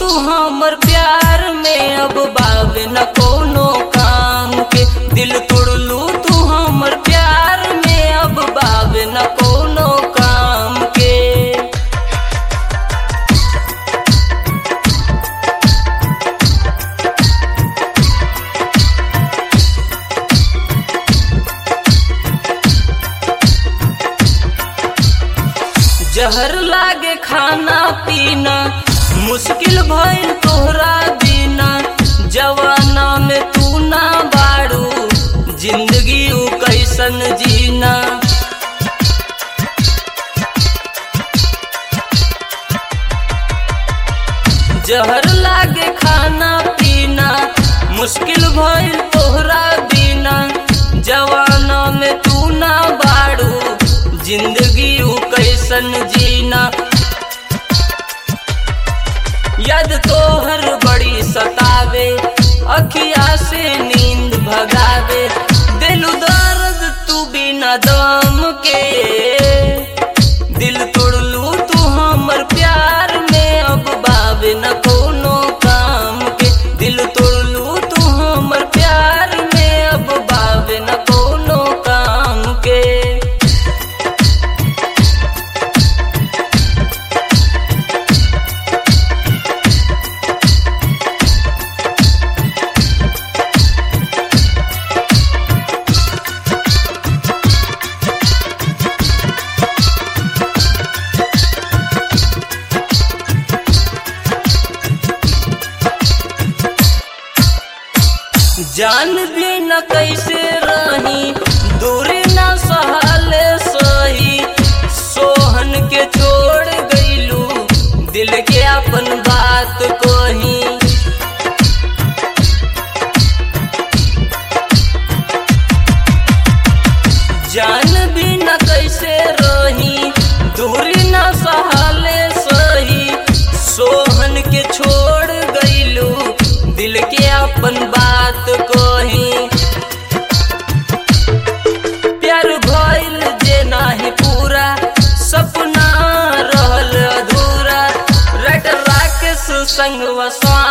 हमर प्यार में अब बावे न कोनो काम के दिल तोड़लू तू हमर प्यार में अब बावे न कोनो काम के जहर लागे खाना पीना मुश्किल भइल तोहरा बिना जवाना में तू ना बाड़ू जिंदगी उ कैसन जीना जहर लागे खाना पीना मुश्किल भइल तोहरा बिना जवाना में तू ना बाड़ू जिंदगी उ कैसन जीना याद तोहर बड़ी सतावे अखिया से नींद भगावे दिल दर्द तू बिना दम के दिल तोड़लू तू हमर प्यार में अब बावे न कोनो काम के दिल तोड़लू तू हमर प्यार में अब बावे न कोनो काम के जान भी न कैसे रही दूरी न सहले सही सोहन के छोड़ गईलू दिल के अपन बात कोही जान भी न कैसे रही दूरी न सहले सही सोहन के छोड़ गईलू दिल के अपन बात कोही प्यार भइल जे नाही पूरा सपना रहल अधूरा रट राकेश संग वसवा